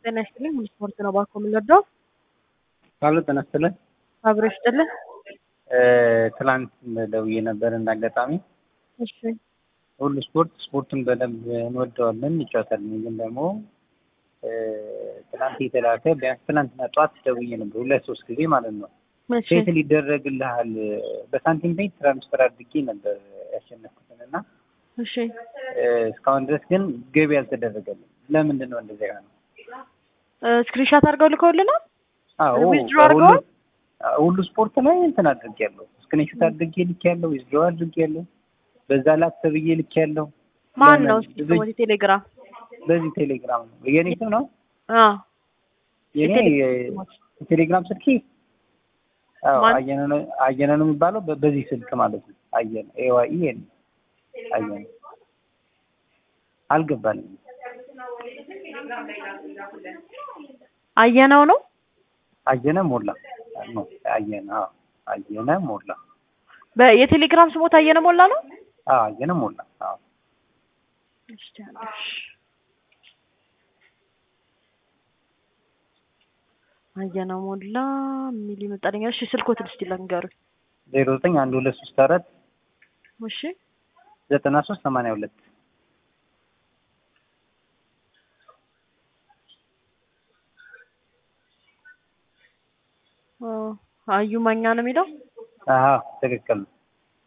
ጤና ይስጥልኝ። ሁሉ ስፖርት ነው ባኮ የምንወደው ካሉ ጤና ይስጥልኝ። አብሮ ይስጥልህ። ትላንት ደውዬ ነበር እንዳጋጣሚ እሺ ሁሉ ስፖርት ስፖርቱን በደንብ እንወደዋለን እንጫወታለን። ግን ደግሞ ትናንት የተላከ ቢያንስ ትናንትና ጠዋት ደውዬ ነበር ሁለት ሶስት ጊዜ ማለት ነው። እሺ ሴት ሊደረግልሃል በሳንቲም ቤት ትራንስፈር አድርጌ ነበር ያሸነፍኩትን እና እሺ እስካሁን ድረስ ግን ገቢ አልተደረገልም። ለምንድን ነው እንደዚያ ነው? ስክሪንሻት አድርገው ልከውልናል። አዎ ዊዝድሮ አድርገዋል? ሁሉ ስፖርት ላይ እንትን አድርጌያለሁ። ስክሪንሾት አድርጌ ልኬያለሁ። ዊዝድሮ አድርጌያለሁ። በዛ ላክ ተብዬ ልኬያለሁ። ማን ለምን? ነው እስኪ ስሞት ቴሌግራም? በዚህ ቴሌግራም ነው የኔ ስም ነው አዎ የኔ የቴሌግራም የቴሌግራም ስልኬ አዎ ማን? አየነ ነው አየነ ነው የሚባለው በ- በዚህ ስልክ ማለት ነው። አየነ ኤዋይ ኤን አየነ አልገባልኝም። አየነው ነው አየነ ሞላ ነው አየነ አዎ አየነ ሞላ በ- የቴሌግራም ስሞት አየነ ሞላ ነው። አዎ አየነ ሞላ አዎ እስኪ አንዴ። አየነ ሞላ የሚል ይመጣልኛል። እሺ ስልኮትን እስኪ ለንገሩኝ። ዜሮ ዘጠኝ አንድ ሁለት ሶስት አራት እሺ ዘጠና ሶስት ሰማንያ ሁለት አ፣ አዩ ማኛ ነው የሚለው። አዎ ትክክል ነው።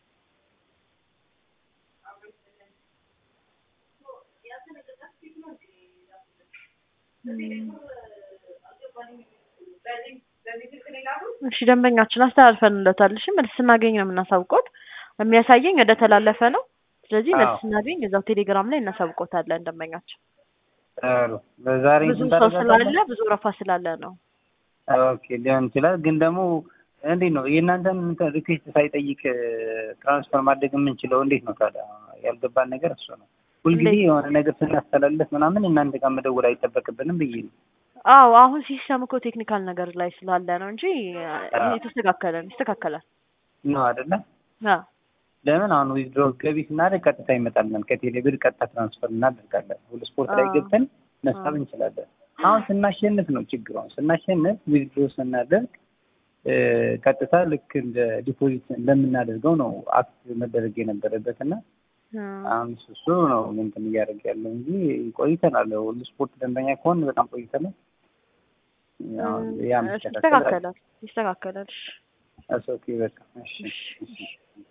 እሺ ደንበኛችን አስተላልፈንለታል። እሺ መልስ ስናገኝ ነው የምናሳውቀው። የሚያሳየኝ ወደ ተላለፈ ነው። ስለዚህ መልስ አዎ። ስናገኝ እዛው ቴሌግራም ላይ እናሳውቆታለን። ደንበኛችን ጥሩ በዛሬ ብዙ እንትን ሰው ታደርጋለህ? ስላለ ብዙ ረፋ ስላለ ነው። ኦኬ ሊሆን ይችላል። ግን ደግሞ እንዴት ነው የእናንተን እንትን ሪኩዌስት ሳይጠይቅ ትራንስፈር ማድረግ የምንችለው እንዴት ነው ታዲያ? ያልገባን ነገር እሱ ነው። ሁልጊዜ እንዴት? የሆነ ነገር ስናስተላልፍ ምናምን እናንተ ጋር መደወል አይጠበቅብንም ብዬ ነው። አዎ አሁን ሲስተም እኮ ቴክኒካል ነገር ላይ ስላለ ነው እንጂ አዎ። የተስተካከለ ነው ይስተካከላል። ነው አይደለ? አዎ ለምን አሁን ዊዝድሮ ገቢ ስናደርግ ቀጥታ ይመጣልናል። ከቴሌ ብር ቀጥታ ትራንስፈር እናደርጋለን። ሁሉ ስፖርት ላይ አዎ። ገብተን መሳብ አዎ። እንችላለን። አሁን ስናሸንፍ ነው ችግሩ። አሁን ስናሸንፍ ዊዝድሮ ስናደርግ እ፣ ቀጥታ ልክ እንደ ዲፖዚት እንደምናደርገው ነው አክት መደረግ የነበረበት እና አዎ። አሁን እሱ እሱ ነው እንትን እያደረገ ያለው እንጂ ቆይተናል። ሁሉ ስፖርት ደንበኛ ከሆን በጣም ቆይተናል። አሁን ያ እሺ፣ መስተካከል ይስተካከላል ይስተካከላል። እሺ። እሱ ኦኬ በቃ እሺ እሺ። እሺ